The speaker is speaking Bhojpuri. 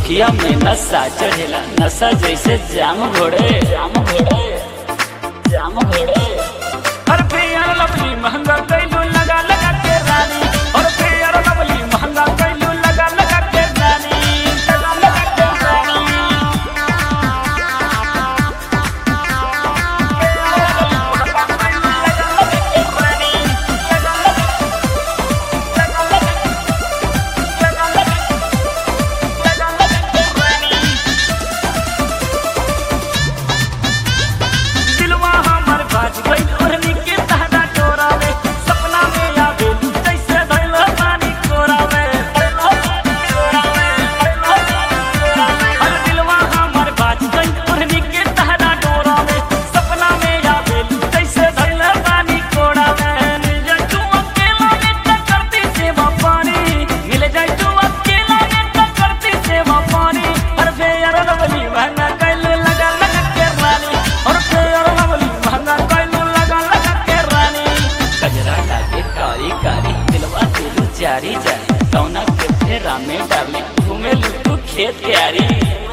अखिया में नशा चढ़ेला नशा जैसे जाम घोड़े जाम घोड़े जाम घोड़े हर फेयर लवली महंगा कैलू लगा लगा के रानी हर फेयर लवली महंगा कैलू लगा लगा के रानी लगा लगा के रानी दिलवा हमर बाज गइल ओढ़नी के तहरा डोरावे सपना में आवे जैसे धइल पानी कोरावे हर दिलवा हमर बाज गइल ओढ़नी के तहरा डोरावे सपना में आवे जैसे धइल पानी कोरावे मिल जाए तू अकेला में त करती सेवा पानी मिल जाए तू अकेला में त करती सेवा पानी हर बेयर लवली महंगा कैलू लगा लगा के रानी और फेयर लवली महंगा कैलू लगा लगा के रानी गजरा लागे कारी कारी दिलवा दिलू जारी जारी कौना के फेरा में डाली घूमे लू तू खेत के आरी